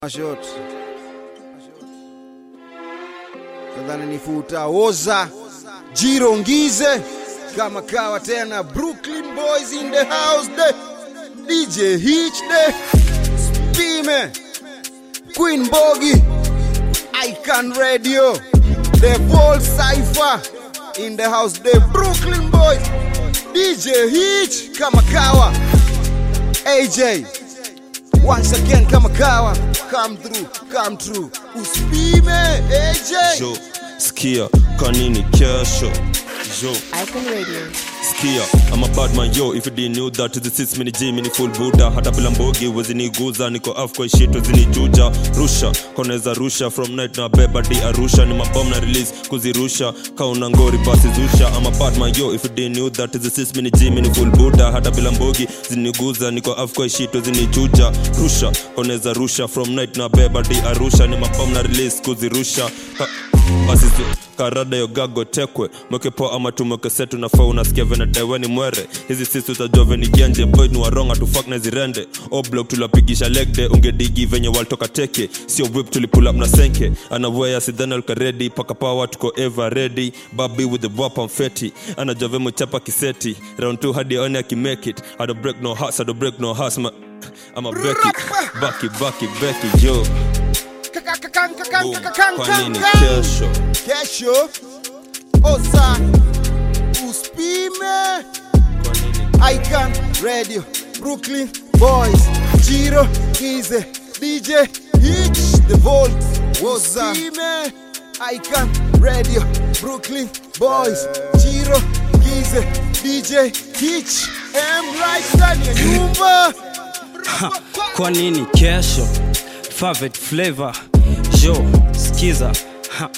Shot. Nadhani nifuta oza Jiro Ngize kama kawa tena Brooklyn Boys in the house de DJ Hitch de Spime Queen Bogi Icon Radio The Vault Cypher in the house de Brooklyn Boys DJ Hitch kama kawa AJ once again kama kawa come through come through Uspime AJ jo skia kanini kesho jo Icon Radio. skia I'm a bad man yo if you didn't know that this is mini G mini full buddha hata bila mbogi weziniguza niko af kwa shit wezinijuja rusha koneza rusha from night na beba di arusha ni mabom na release kuzirusha kauna ngori basi zusha I'm a bad man yo if you didn't know that this is mini G mini full buddha hata bila mbogi ziniguza niko af kwa shit wezinijuja rusha koneza rusha from night na beba di arusha ni mabom na release kuzirusha ha basi zi- karada yo gago tekwe mweke poa ama tumweke setu nafaa unasikia venadewe ni mwere hizi sisi utajua veni genje boy ni waronga tufak na zirende oblok tulapigisha legde ungedigi venye waltoka teke sio whip tulipula na senke anawea sidhani alkaredi paka pawa tuko eva ready babi with the wap and feti anajua vemo chapa kiseti round 2 hadi aone akimake it I don't break no hearts I don't break no hearts ma I'm a Becky Becky Becky Becky yo Boom. kwa nini kesho kesho oza uspime kwa nini icon radio brooklyn boys jiro gize dj hitch the vault oza uspime icon radio brooklyn boys jiro gize dj hitch m right ndani ya nyumba kwa nini kesho favorite flavor jo skiza ha.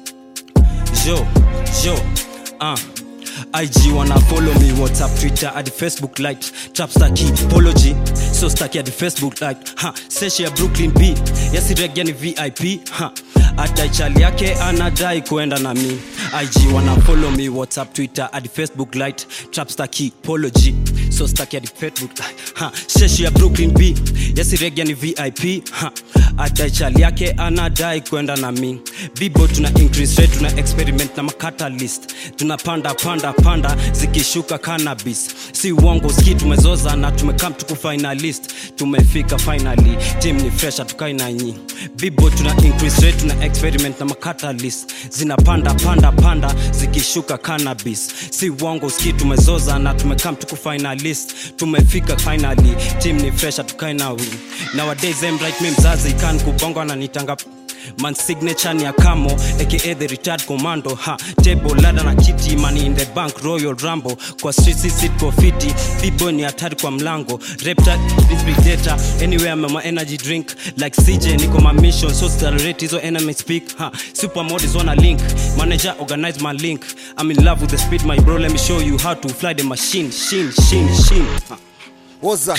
jo jo uh. IG wanna follow me WhatsApp, Twitter, at the Facebook light Trapstar key, apology So staki at the Facebook light ha. Seshi ya Brooklyn B Yasiregia ni VIP ha. Adai chali yake anadai kuenda na mi IG wanna follow me WhatsApp, Twitter, at the Facebook light Trapstar key, apology So staki at the Facebook light ha. Seshi ya Brooklyn B Yasiregia ni VIP ha. Adai chali yake anadai kwenda na mi Bibo tuna increase rate, tuna experiment na makatalist tunapanda panda panda zikishuka cannabis si uongo ski tumezoza na tumekam tuku finalist tumefika finally team ni fresh tukai na nyi bibo tuna increase rate tuna experiment na makatalist zinapanda panda panda zikishuka cannabis si uongo ski tumezoza na tumekam tuku finalist tumefika finally team ni fresh tukai na win nowadays em right me mzazi kan kubongo ananitanga man signature ni akamo aka the retired commando ha table lada na kiti money in the bank royal rambo kwa street sit kwa fiti bibo ni hatari kwa mlango reptile this big data anywhere mama energy drink like CJ niko my mission so celebrate hizo enemy speak ha super mod is on a link manager organize my link I'm in love with the speed my bro let me show you how to fly the machine shin shin shin ha. oza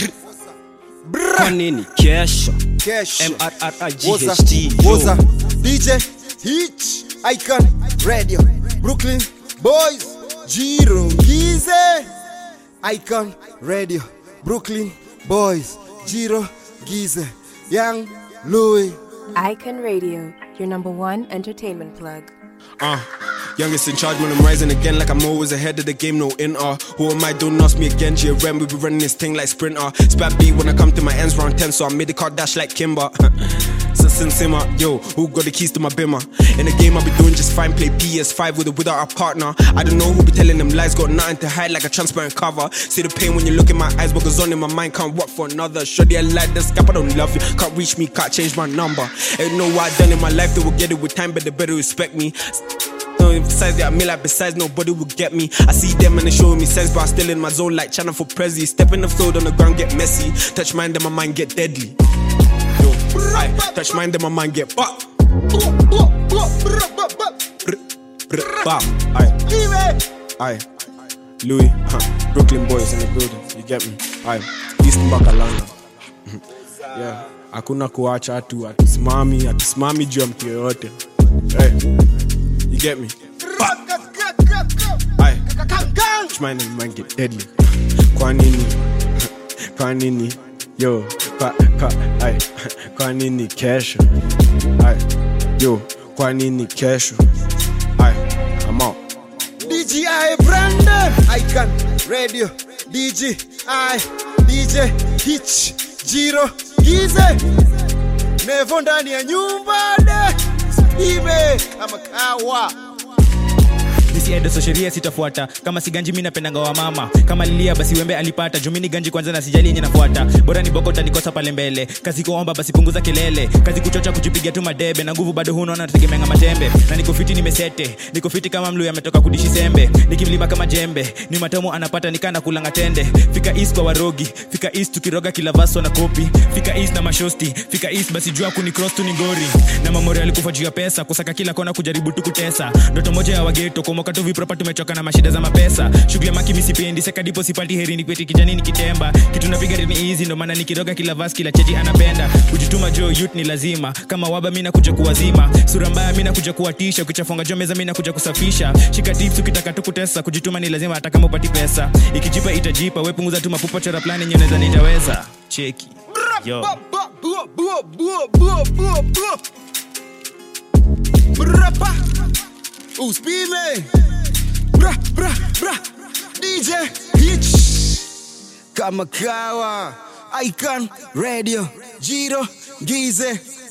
kwa nini kesho kesho Woza, MRRIGHT Woza, DJ Hitch, Icon Radio, Brooklyn Boys, Jiro Gize, Icon Radio, Brooklyn Boys, Jiro Gize, Young Louis. Icon Radio, your number one entertainment plug. Uh, youngest in charge, man, I'm rising again like I'm always ahead of the game, no NR. Who am I? Don't ask me again. GRM, we be running this thing like sprinter. Spat B when I come to my ends round 10, so I made the car dash like Kimber. so sin simmer, yo, who got the keys to my bimmer? In the game, I be doing just fine, play PS5 with or without a partner. I don't know who be telling them lies, got nothing to hide like a transparent cover. See the pain when you look in my eyes, what goes on in my mind, can't work for another. Shoddy, I like the scap, I don't love you. Can't reach me, can't change my number. Ain't know what I done in my life, they will get it with time, but they better respect me. Don't emphasize that I mean like besides nobody will get me. I see them and they showing me sense, but I'm still in my zone like China for Prezi. Step in the field on the ground, get messy. Touch mine, then my mind get deadly. Yo, aye, touch mine, then my mind get fuck. Bam, aye, aye. Louis, huh. Brooklyn boys in the building, you get me? Aye, East Bakalanga. Yeah, hakuna kuacha atu atusimami atusimami juu ya mtu yoyote. Hey, you get me? Aye. Touch mine and mine get deadly. Kwa nini? Kwa nini? Yo, pa, pa, ay, kwa nini kesho ay, yo kwa nini kesho ay, I'm out. DJI Brandon Icon Radio DJI DJ Hitch Jiro Gize Nevo ndani ya nyumba de Ibe kama kawa nisiendeso sheria sitafuata kama siganji mi napendanga wa mama kama lilia basi wembe alipata jumini ganji kwanza na sijali yenye nafuata bora ni boko utanikosa pale mbele kazi kuomba basi punguza kelele kazi kuchocha kujipiga tu madebe na nguvu bado hunaona nategemeanga matembe na niko fiti nimesete niko fiti kama mlu ametoka kudishi sembe nikimlima kama jembe ni matamu anapata nikana kulanga tende fika east kwa warogi fika east tukiroga kila vaso na kopi fika east na mashosti fika east basi jua kuni cross tu ni ngori na mamori alikufa juu ya pesa kusaka kila kona kujaribu tu kutesa ndoto moja ya wageto kumoka tu vipropa tumechoka na mashida za mapesa shughuli ya maki misipendi sekadipo sipati heri ni kweti kijani nikitemba kitu napiga ni hizi ndo maana nikiroga kila vas kila cheji anapenda kujituma jo youth ni lazima kama waba mi nakuja kuwazima sura mbaya mi nakuja kuwatisha ukichafunga jo meza mi nakuja kusafisha shika tips ukitaka tu kutesa kujituma ni lazima hata kama upati pesa ikijipa itajipa we punguza tu mapupa chora plani nyeneza nitaweza cheki yo Brapa Uspime Bra bra bra DJ Hitch Kama kawa Icon Radio Jiro Gize